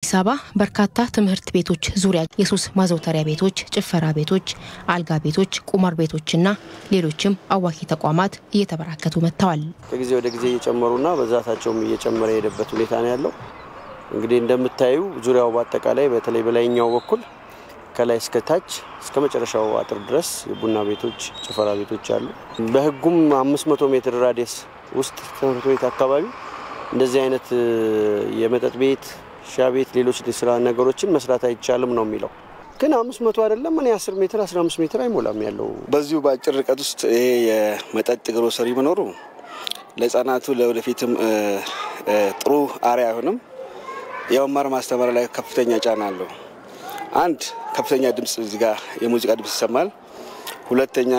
በአዲስ አበባ በርካታ ትምህርት ቤቶች ዙሪያ የሱስ ማዘውተሪያ ቤቶች፣ ጭፈራ ቤቶች፣ አልጋ ቤቶች፣ ቁማር ቤቶችና ሌሎችም አዋኪ ተቋማት እየተበራከቱ መጥተዋል። ከጊዜ ወደ ጊዜ እየጨመሩና በዛታቸውም እየጨመረ የሄደበት ሁኔታ ነው ያለው። እንግዲህ እንደምታዩ ዙሪያው በአጠቃላይ በተለይ በላይኛው በኩል ከላይ እስከ ታች እስከ መጨረሻው አጥር ድረስ የቡና ቤቶች፣ ጭፈራ ቤቶች አሉ። በሕጉም 500 ሜትር ራዲየስ ውስጥ ትምህርት ቤት አካባቢ እንደዚህ አይነት የመጠጥ ቤት፣ ሻ ቤት፣ ሌሎች ስራ ነገሮችን መስራት አይቻልም ነው የሚለው። ግን አምስት መቶ አይደለም እኔ አስር ሜትር አስራ አምስት ሜትር አይሞላም ያለው። በዚሁ በአጭር ርቀት ውስጥ ይሄ የመጠጥ ግሮሰሪ መኖሩ ለሕፃናቱ ለወደፊትም ጥሩ አርአያ አይሆንም። የመማር ማስተማር ላይ ከፍተኛ ጫና አለው። አንድ ከፍተኛ ድምፅ እዚህ ጋር የሙዚቃ ድምፅ ይሰማል። ሁለተኛ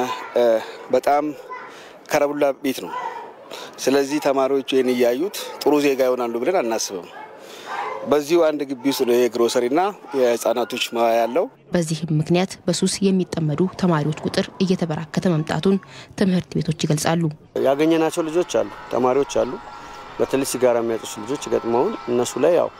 በጣም ከረቡላ ቤት ነው። ስለዚህ ተማሪዎቹ ይህን እያዩት ጥሩ ዜጋ ይሆናሉ ብለን አናስብም። በዚሁ አንድ ግቢ ውስጥ ነው የግሮሰሪና የህፃናቶች መዋያ ያለው። በዚህም ምክንያት በሱስ የሚጠመዱ ተማሪዎች ቁጥር እየተበራከተ መምጣቱን ትምህርት ቤቶች ይገልጻሉ። ያገኘናቸው ልጆች አሉ፣ ተማሪዎች አሉ። በተለይ ሲጋራ የሚያጨሱ ልጆች ገጥመውን እነሱ ላይ ያው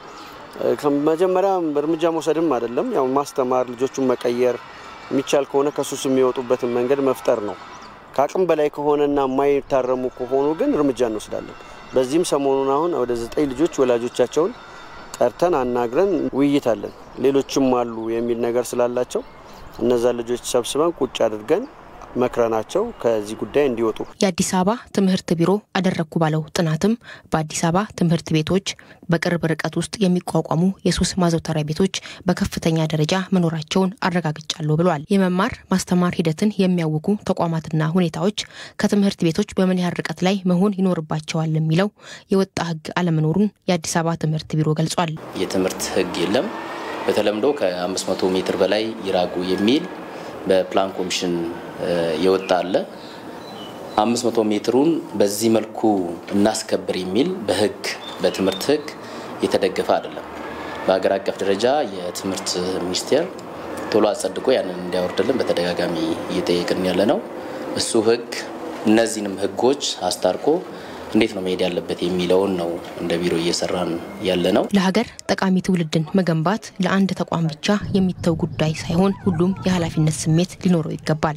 መጀመሪያ እርምጃ መውሰድም አይደለም ያው ማስተማር፣ ልጆቹን መቀየር የሚቻል ከሆነ ከሱስ የሚወጡበትን መንገድ መፍጠር ነው። ከአቅም በላይ ከሆነና የማይታረሙ ከሆኑ ግን እርምጃ እንወስዳለን። በዚህም ሰሞኑን አሁን ወደ ዘጠኝ ልጆች ወላጆቻቸውን ጠርተን አናግረን ውይይት አለን። ሌሎችም አሉ የሚል ነገር ስላላቸው እነዛ ልጆች ሰብስበን ቁጭ አድርገን መክረናቸው ከዚህ ጉዳይ እንዲወጡ የአዲስ አበባ ትምህርት ቢሮ አደረግኩ ባለው ጥናትም በአዲስ አበባ ትምህርት ቤቶች በቅርብ ርቀት ውስጥ የሚቋቋሙ የሱስ ማዘውተሪያ ቤቶች በከፍተኛ ደረጃ መኖራቸውን አረጋግጫለሁ ብሏል። የመማር ማስተማር ሂደትን የሚያውኩ ተቋማትና ሁኔታዎች ከትምህርት ቤቶች በምን ያህል ርቀት ላይ መሆን ይኖርባቸዋል የሚለው የወጣ ሕግ አለመኖሩን የአዲስ አበባ ትምህርት ቢሮ ገልጿል። የትምህርት ሕግ የለም። በተለምዶ ከ500 ሜትር በላይ ይራቁ የሚል በፕላን ኮሚሽን የወጣ አለ። 500 ሜትሩን በዚህ መልኩ እናስከብር የሚል በህግ በትምህርት ህግ የተደገፈ አይደለም። በሀገር አቀፍ ደረጃ የትምህርት ሚኒስቴር ቶሎ አጸድቆ ያንን እንዲያወርድልን በተደጋጋሚ እየጠየቅን ያለ ነው። እሱ ህግ እነዚህንም ህጎች አስታርቆ እንዴት ነው መሄድ ያለበት የሚለውን ነው እንደ ቢሮ እየሰራን ያለ ነው። ለሀገር ጠቃሚ ትውልድን መገንባት ለአንድ ተቋም ብቻ የሚተው ጉዳይ ሳይሆን ሁሉም የኃላፊነት ስሜት ሊኖረው ይገባል።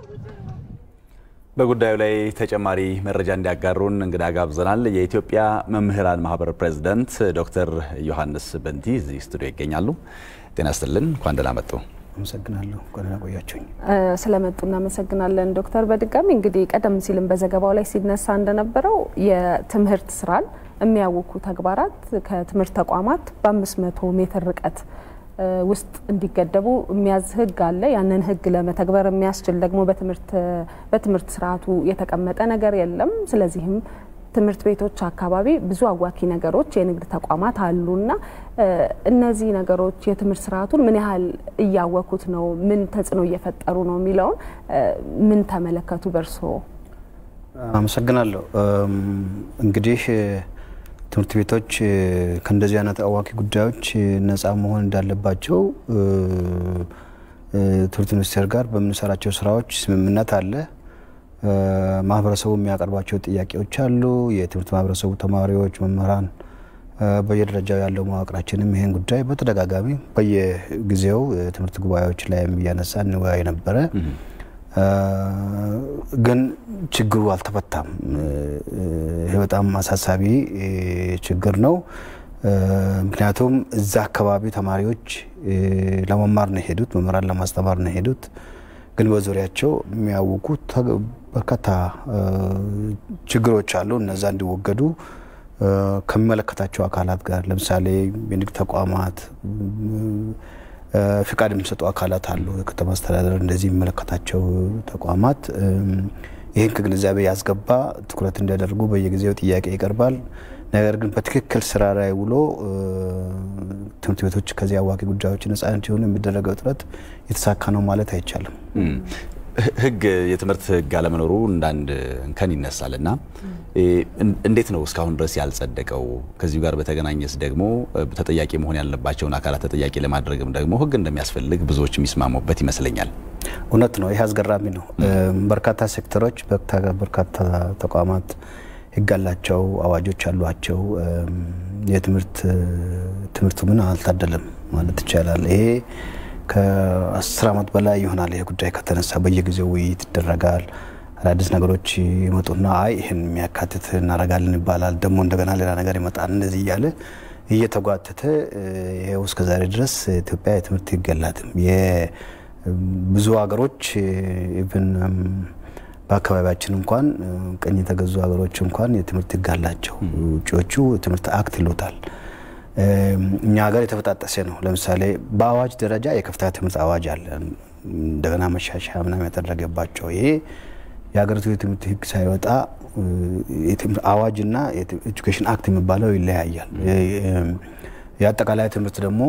በጉዳዩ ላይ ተጨማሪ መረጃ እንዲያጋሩን እንግዳ ጋብዘናል። የኢትዮጵያ መምህራን ማህበር ፕሬዚደንት ዶክተር ዮሐንስ በንቲ እዚህ ስቱዲዮ ይገኛሉ። ጤና ይስጥልን፣ እንኳን ደህና መጡ። አመሰግናለሁ። እንኳን ቆያችሁኝ። ስለመጡ እናመሰግናለን ዶክተር። በድጋሚ እንግዲህ ቀደም ሲልም በዘገባው ላይ ሲነሳ እንደነበረው የትምህርት ስራን የሚያውኩ ተግባራት ከትምህርት ተቋማት በ500 ሜትር ርቀት ውስጥ እንዲገደቡ የሚያዝ ህግ አለ። ያንን ህግ ለመተግበር የሚያስችል ደግሞ በትምህርት ስርዓቱ የተቀመጠ ነገር የለም። ስለዚህም ትምህርት ቤቶች አካባቢ ብዙ አዋኪ ነገሮች፣ የንግድ ተቋማት አሉና እነዚህ ነገሮች የትምህርት ስርዓቱን ምን ያህል እያወኩት ነው፣ ምን ተጽዕኖ እየፈጠሩ ነው የሚለውን ምን ተመለከቱ በእርስዎ? አመሰግናለሁ። እንግዲህ ትምህርት ቤቶች ከእንደዚህ አይነት አዋኪ ጉዳዮች ነፃ መሆን እንዳለባቸው ትምህርት ሚኒስቴር ጋር በምንሰራቸው ስራዎች ስምምነት አለ። ማህበረሰቡ የሚያቀርባቸው ጥያቄዎች አሉ። የትምህርት ማህበረሰቡ፣ ተማሪዎች፣ መምህራን፣ በየደረጃው ያለው መዋቅራችንም ይህን ጉዳይ በተደጋጋሚ በየጊዜው የትምህርት ጉባኤዎች ላይ እያነሳ እንወያይ ነበረ። ግን ችግሩ አልተፈታም። ይህ በጣም አሳሳቢ ችግር ነው። ምክንያቱም እዛ አካባቢ ተማሪዎች ለመማር ነው የሄዱት፣ መምህራን ለማስተማር ነው የሄዱት። ግን በዙሪያቸው የሚያውቁ በርካታ ችግሮች አሉ። እነዛ እንዲወገዱ ከሚመለከታቸው አካላት ጋር ለምሳሌ የንግድ ተቋማት ፍቃድ የሚሰጡ አካላት አሉ። የከተማ አስተዳደር እንደዚህ የሚመለከታቸው ተቋማት ይህን ከግንዛቤ ያስገባ ትኩረት እንዲያደርጉ በየጊዜው ጥያቄ ይቀርባል። ነገር ግን በትክክል ስራ ላይ ውሎ ትምህርት ቤቶች ከዚህ አዋኪ ጉዳዮች ነጻ እንዲሆኑ የሚደረገው ጥረት የተሳካ ነው ማለት አይቻልም። ህግ የትምህርት ህግ አለመኖሩ እንዳንድ እንከን ይነሳል እና እንዴት ነው እስካሁን ድረስ ያልጸደቀው? ከዚሁ ጋር በተገናኘስ ደግሞ ተጠያቂ መሆን ያለባቸውን አካላት ተጠያቂ ለማድረግም ደግሞ ህግ እንደሚያስፈልግ ብዙዎች የሚስማሙበት ይመስለኛል። እውነት ነው። ይህ አስገራሚ ነው። በርካታ ሴክተሮች፣ በርካታ ተቋማት ህግ አላቸው፣ አዋጆች አሏቸው። የትምህርት ትምህርቱ ግን አልታደለም ማለት ይቻላል። ይሄ ከአስር ዓመት በላይ ይሆናል ይሄ ጉዳይ ከተነሳ በየጊዜው ውይይት ይደረጋል። አዳዲስ ነገሮች ይመጡና አይ ይህን የሚያካትት እናደርጋለን ይባላል። ደግሞ እንደገና ሌላ ነገር ይመጣል። እንደዚህ እያለ እየተጓተተ ይሄው እስከ ዛሬ ድረስ ኢትዮጵያ የትምህርት ሕግ የላትም። ብዙ ሀገሮች ኢቭን በአካባቢያችን እንኳን ቀኝ የተገዙ ሀገሮች እንኳን የትምህርት ሕግ አላቸው። ውጭዎቹ የትምህርት አክት ይሉታል። እኛ ሀገር የተበጣጠሰ ነው። ለምሳሌ በአዋጅ ደረጃ የከፍተኛ ትምህርት አዋጅ አለ። እንደገና መሻሻያ ምናምን የተደረገባቸው ይሄ የሀገሪቱ የትምህርት ህግ ሳይወጣ አዋጅና ኤጁኬሽን አክት የሚባለው ይለያያል። የአጠቃላይ ትምህርት ደግሞ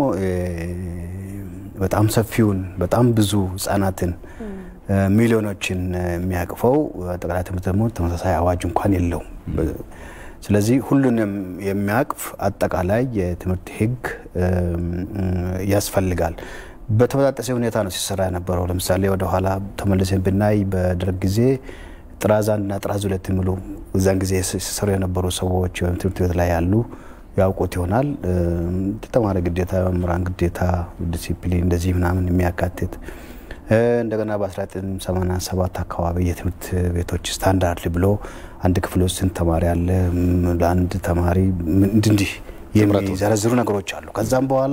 በጣም ሰፊውን በጣም ብዙ ህጻናትን ሚሊዮኖችን የሚያቅፈው አጠቃላይ ትምህርት ደግሞ ተመሳሳይ አዋጅ እንኳን የለውም። ስለዚህ ሁሉንም የሚያቅፍ አጠቃላይ የትምህርት ህግ ያስፈልጋል። በተበጣጠሰ ሁኔታ ነው ሲሰራ የነበረው። ለምሳሌ ወደኋላ ተመልሰን ብናይ በደርግ ጊዜ ጥራዝ አንድና ጥራዝ ሁለት የሚሉ እዛን ጊዜ ሲሰሩ የነበሩ ሰዎች ወይም ትምህርት ቤት ላይ ያሉ ያውቁት ይሆናል። ተማሪ ግዴታ፣ መምህራን ግዴታ፣ ዲሲፕሊን እንደዚህ ምናምን የሚያካትት እንደገና በ1987 አካባቢ የትምህርት ቤቶች ስታንዳርድ ብሎ አንድ ክፍል ውስጥ ስንት ተማሪ አለ፣ ለአንድ ተማሪ እንዲህ የሚዘረዝሩ ነገሮች አሉ። ከዛም በኋላ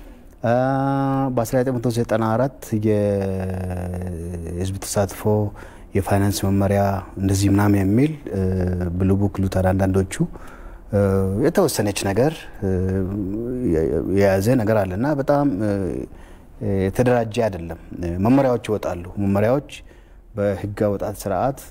በ1994 የህዝብ ተሳትፎ የፋይናንስ መመሪያ እንደዚህ ምናምን የሚል ብሉ ቡክ ሉታር አንዳንዶቹ የተወሰነች ነገር የያዘ ነገር አለ እና በጣም የተደራጀ አይደለም። መመሪያዎች ይወጣሉ። መመሪያዎች በህግ አወጣት ስርዓት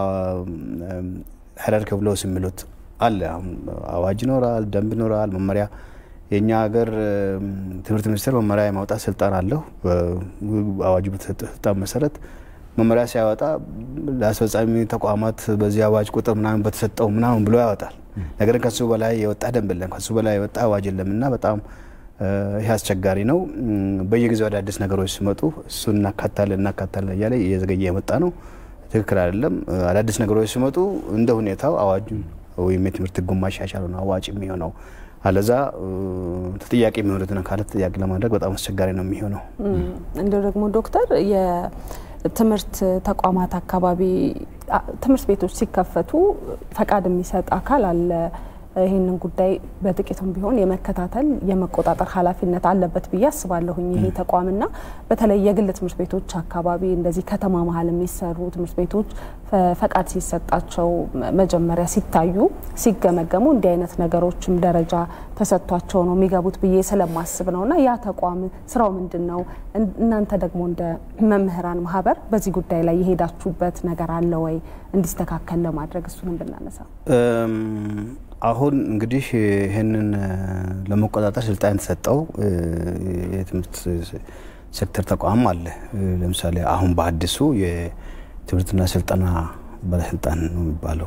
ሄራርኪ ብሎስ የሚሉት አለ። አዋጅ ይኖራል፣ ደንብ ይኖራል፣ መመሪያ የእኛ ሀገር ትምህርት ሚኒስቴር መመሪያ የማውጣት ስልጣን አለው። አዋጁ በተሰጠ ስልጣን መሰረት መመሪያ ሲያወጣ ለአስፈጻሚ ተቋማት በዚህ አዋጅ ቁጥር ምናምን በተሰጠው ምናምን ብሎ ያወጣል። ነገር ግን ከሱ በላይ የወጣ ደንብ የለም፣ ከሱ በላይ የወጣ አዋጅ የለም እና በጣም ይህ አስቸጋሪ ነው። በየጊዜው አዳዲስ ነገሮች ሲመጡ እሱን እናካታለን እናካታለን እያለ እየዘገየ የመጣ ነው። ትክክል አይደለም። አዳዲስ ነገሮች ሲመጡ እንደ ሁኔታው አዋጁ ወይም የትምህርት ህጉን ማሻሻሉ ነው አዋጭ የሚሆነው። አለዛ ተጠያቂ የሚሆኑትን አካላት ተጠያቂ ለማድረግ በጣም አስቸጋሪ ነው የሚሆነው። እንደው ደግሞ ዶክተር የትምህርት ተቋማት አካባቢ ትምህርት ቤቶች ሲከፈቱ ፈቃድ የሚሰጥ አካል አለ። ይህንን ጉዳይ በጥቂቱም ቢሆን የመከታተል የመቆጣጠር ኃላፊነት አለበት ብዬ አስባለሁኝ ይሄ ተቋምና በተለይ የግል ትምህርት ቤቶች አካባቢ እንደዚህ ከተማ መሀል የሚሰሩ ትምህርት ቤቶች ፈቃድ ሲሰጣቸው መጀመሪያ ሲታዩ ሲገመገሙ እንዲህ አይነት ነገሮችም ደረጃ ተሰጥቷቸው ነው የሚገቡት ብዬ ስለማስብ ነው። እና ያ ተቋም ስራው ምንድን ነው? እናንተ ደግሞ እንደ መምህራን ማህበር በዚህ ጉዳይ ላይ የሄዳችሁበት ነገር አለ ወይ? እንዲስተካከል ለማድረግ እሱንም ብናነሳ አሁን እንግዲህ ይህንን ለመቆጣጠር ስልጣን የተሰጠው የትምህርት ሴክተር ተቋም አለ። ለምሳሌ አሁን በአዲሱ የትምህርትና ስልጠና ባለስልጣን ነው የሚባለው።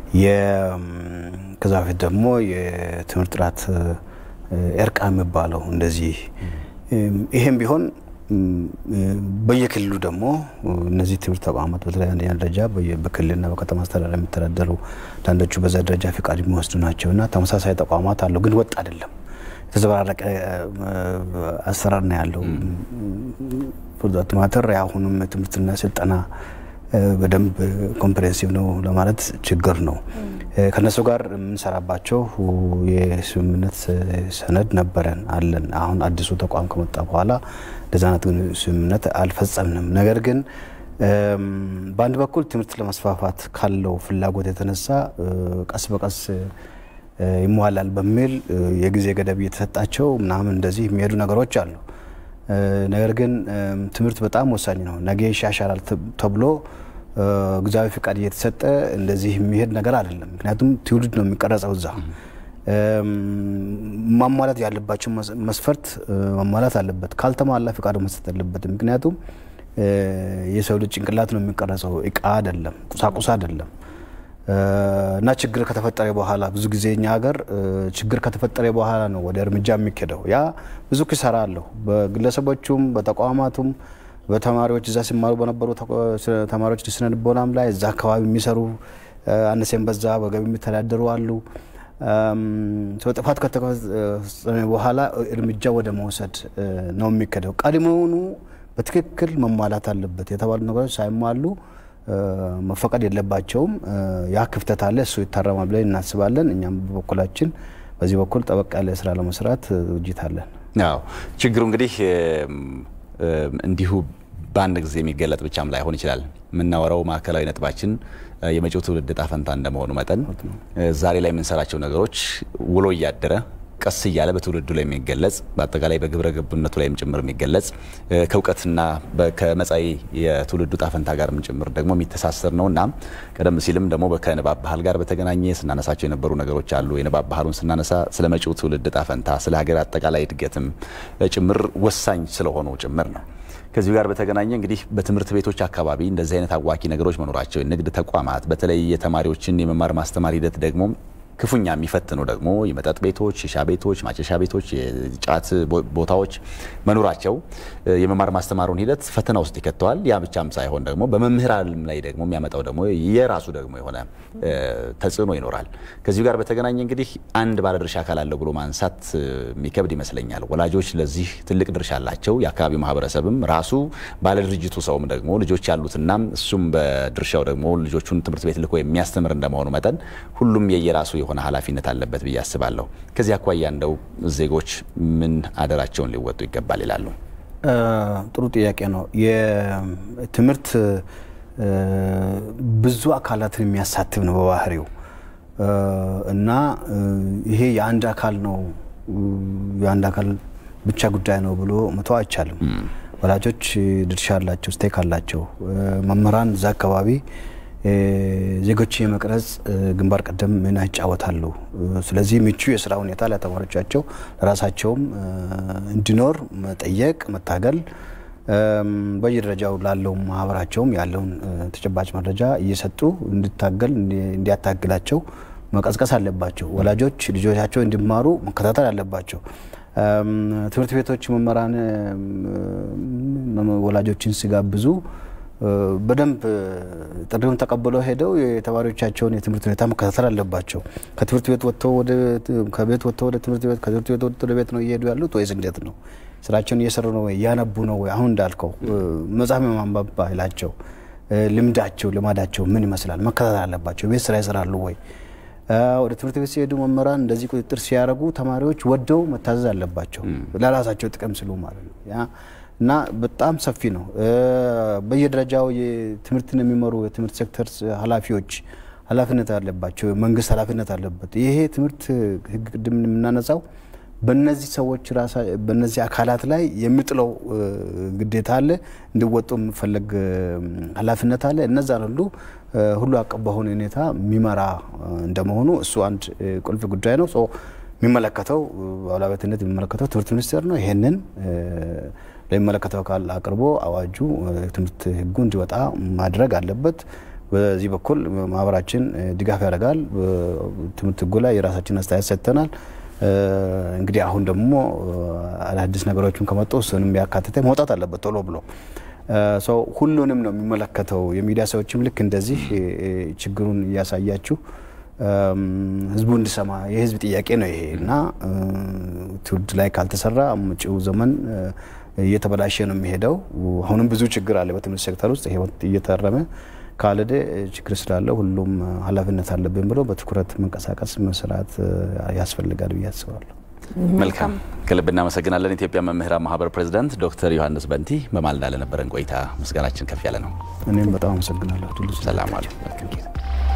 ከዛ በፊት ደግሞ የትምህርት ጥራት ኤርቃ የሚባለው እንደዚህ። ይህም ቢሆን በየክልሉ ደግሞ እነዚህ ትምህርት ተቋማት በተለይ አንደኛ ደረጃ በክልልና በከተማ አስተዳደር የሚተዳደሩ አንዳንዶቹ በዛ ደረጃ ፍቃድ የሚወስዱ ናቸው እና ተመሳሳይ ተቋማት አለው፣ ግን ወጥ አይደለም። የተዘበራረቀ አሰራር ነው ያለው። ፎርዛት ማተር የአሁኑም ትምህርትና ስልጠና በደንብ ኮምፕሬንሲቭ ነው ለማለት ችግር ነው። ከነሱ ጋር የምንሰራባቸው የስምምነት ሰነድ ነበረን አለን። አሁን አዲሱ ተቋም ከመጣ በኋላ እንደዛ አይነት ስምምነት አልፈጸምንም። ነገር ግን በአንድ በኩል ትምህርት ለመስፋፋት ካለው ፍላጎት የተነሳ ቀስ በቀስ ይሟላል በሚል የጊዜ ገደብ እየተሰጣቸው ምናምን እንደዚህ የሚሄዱ ነገሮች አሉ። ነገር ግን ትምህርት በጣም ወሳኝ ነው። ነገ ይሻሻላል ተብሎ ጊዜያዊ ፍቃድ እየተሰጠ እንደዚህ የሚሄድ ነገር አይደለም። ምክንያቱም ትውልድ ነው የሚቀረጸው እዛ ማሟላት ያለባቸው መስፈርት ማሟላት አለበት። ካልተሟላ ፍቃዱ መስጠት አለበትም። ምክንያቱም የሰው ልጅ ጭንቅላት ነው የሚቀረጸው፣ እቃ አይደለም፣ ቁሳቁስ አይደለም። እና ችግር ከተፈጠረ በኋላ ብዙ ጊዜ እኛ ሀገር ችግር ከተፈጠረ በኋላ ነው ወደ እርምጃ የሚኬደው። ያ ብዙ ኪሳራ አለው። በግለሰቦቹም በተቋማቱም በተማሪዎች እዛ ሲማሩ በነበሩ ተማሪዎች ስነ ልቦናም ላይ እዛ አካባቢ የሚሰሩ አነሴን በዛ በገቢ የሚተዳደሩ አሉ። ጥፋት ከተፈጸመ በኋላ እርምጃ ወደ መውሰድ ነው የሚከደው። ቀድሞውኑ በትክክል መሟላት አለበት የተባሉ ነገሮች ሳይሟሉ መፈቀድ የለባቸውም። ያ ክፍተት አለ፣ እሱ ይታረማል ብለን እናስባለን። እኛም በበኩላችን በዚህ በኩል ጠበቅ ያለ ስራ ለመስራት ዝግጅት አለን። አዎ ችግሩ እንግዲህ እንዲሁ በአንድ ጊዜ የሚገለጥ ብቻም ላይሆን ይችላል። የምናወራው ማዕከላዊ ነጥባችን የመጪው ትውልድ ዕጣ ፈንታ እንደመሆኑ መጠን ዛሬ ላይ የምንሰራቸው ነገሮች ውሎ እያደረ ቀስ እያለ በትውልዱ ላይ የሚገለጽ በአጠቃላይ በግብረ ገብነቱ ላይም ጭምር የሚገለጽ ከእውቀትና ከመጻኢ የትውልዱ ዕጣ ፈንታ ጋርም ጭምር ደግሞ የሚተሳሰር ነው እና ቀደም ሲልም ደግሞ ከንባብ ባህል ጋር በተገናኘ ስናነሳቸው የነበሩ ነገሮች አሉ። የንባብ ባህሉን ስናነሳ ስለ መጪው ትውልድ ዕጣ ፈንታ፣ ስለ ሀገር አጠቃላይ እድገትም ጭምር ወሳኝ ስለሆኑ ጭምር ነው። ከዚሁ ጋር በተገናኘ እንግዲህ በትምህርት ቤቶች አካባቢ እንደዚህ አይነት አዋኪ ነገሮች መኖራቸው የንግድ ተቋማት በተለይ የተማሪዎችን የመማር ማስተማር ሂደት ደግሞ ክፉኛ የሚፈትኑ ደግሞ የመጠጥ ቤቶች፣ ሺሻ ቤቶች፣ ማጨሻ ቤቶች፣ የጫት ቦታዎች መኖራቸው የመማር ማስተማሩን ሂደት ፈተና ውስጥ ይከተዋል። ያ ብቻም ሳይሆን ደግሞ በመምህራን ላይ ደግሞ የሚያመጣው ደግሞ የራሱ ደግሞ የሆነ ተጽዕኖ ይኖራል። ከዚሁ ጋር በተገናኘ እንግዲህ አንድ ባለድርሻ አካል አለው ብሎ ማንሳት የሚከብድ ይመስለኛል። ወላጆች ለዚህ ትልቅ ድርሻ አላቸው። የአካባቢው ማህበረሰብም ራሱ ባለድርጅቱ ሰውም ደግሞ ልጆች ያሉትና እሱም በድርሻው ደግሞ ልጆቹን ትምህርት ቤት ልኮ የሚያስተምር እንደመሆኑ መጠን ሁሉም የየራሱ የሆነ ኃላፊነት አለበት ብዬ አስባለሁ። ከዚህ አኳያ እንደው ዜጎች ምን አደራቸውን ሊወጡ ይገባል ይላሉ? ጥሩ ጥያቄ ነው። የትምህርት ብዙ አካላትን የሚያሳትፍ ነው በባህሪው እና ይሄ የአንድ አካል ነው የአንድ አካል ብቻ ጉዳይ ነው ብሎ መተው አይቻልም። ወላጆች ድርሻ አላቸው፣ ስቴክ አላቸው። መምህራን እዛ አካባቢ ዜጎች የመቅረጽ ግንባር ቀደም ሚና ይጫወታሉ። ስለዚህ ምቹ የስራ ሁኔታ ለተማሪዎቻቸው ለራሳቸውም እንዲኖር መጠየቅ፣ መታገል በየደረጃው ላለው ማህበራቸውም ያለውን ተጨባጭ መረጃ እየሰጡ እንዲታገል እንዲያታግላቸው መቀስቀስ አለባቸው። ወላጆች ልጆቻቸው እንዲማሩ መከታተል አለባቸው። ትምህርት ቤቶች መምህራን ወላጆችን ሲጋብዙ በደንብ ጥሪውን ተቀብለው ሄደው የተማሪዎቻቸውን የትምህርት ሁኔታ መከታተል አለባቸው። ከትምህርት ቤት ወጥተው ወደ ከቤት ወጥተው ወደ ትምህርት ቤት ከትምህርት ቤት ወጥተው ወደ ቤት ነው እየሄዱ ያሉት ወይስ እንዴት ነው? ስራቸውን እየሰሩ ነው ወይ? እያነቡ ነው ወይ? አሁን እንዳልከው መጽሐፍ የማንበብ ባህላቸው፣ ልምዳቸው፣ ልማዳቸው ምን ይመስላል? መከታተል አለባቸው። ቤት ስራ ይሰራሉ ወይ? ወደ ትምህርት ቤት ሲሄዱ መምህራን እንደዚህ ቁጥጥር ሲያደርጉ ተማሪዎች ወደው መታዘዝ አለባቸው፣ ለራሳቸው ጥቅም ስሉ ማለት ነው። እና በጣም ሰፊ ነው። በየደረጃው ትምህርትን የሚመሩ የትምህርት ሴክተር ኃላፊዎች ኃላፊነት አለባቸው። መንግስት ኃላፊነት አለበት። ይሄ ትምህርት ህግ ቅድም የምናነሳው በእነዚህ ሰዎች በእነዚህ አካላት ላይ የሚጥለው ግዴታ አለ፣ እንዲወጡ የሚፈለግ ኃላፊነት አለ። እነዛን ሁሉ ሁሉ አቀፍ በሆነ ሁኔታ የሚመራ እንደመሆኑ እሱ አንድ ቁልፍ ጉዳይ ነው። የሚመለከተው በባለቤትነት የሚመለከተው ትምህርት ሚኒስቴር ነው። ይሄንን ለሚመለከተው አካል አቅርቦ አዋጁ ትምህርት ህጉ እንዲወጣ ማድረግ አለበት። በዚህ በኩል ማህበራችን ድጋፍ ያደርጋል። ትምህርት ህጉ ላይ የራሳችን አስተያየት ሰጥተናል። እንግዲህ አሁን ደግሞ አዳዲስ ነገሮችን ከመጡ እሱንም ያካትተ መውጣት አለበት ቶሎ ብሎ ሰው ሁሉንም ነው የሚመለከተው። የሚዲያ ሰዎችም ልክ እንደዚህ ችግሩን እያሳያችሁ ህዝቡ እንዲሰማ የህዝብ ጥያቄ ነው ይሄ እና ትውልድ ላይ ካልተሰራ መጪው ዘመን እየተበላሸ ነው የሚሄደው። አሁንም ብዙ ችግር አለ በትምህርት ሴክተር ውስጥ ይሄ እየተረመ ካልሄደ ችግር ስላለ ሁሉም ኃላፊነት አለብን ብሎ በትኩረት መንቀሳቀስ መስራት ያስፈልጋል ብዬ አስባለሁ። መልካም ከልብ እናመሰግናለን። ኢትዮጵያ መምህራን ማህበር ፕሬዚዳንት ዶክተር ዮሐንስ በንቲ በማለዳ ለነበረን ቆይታ ምስጋናችን ከፍ ያለ ነው። እኔም በጣም አመሰግናለሁ። ሰላም አሉ።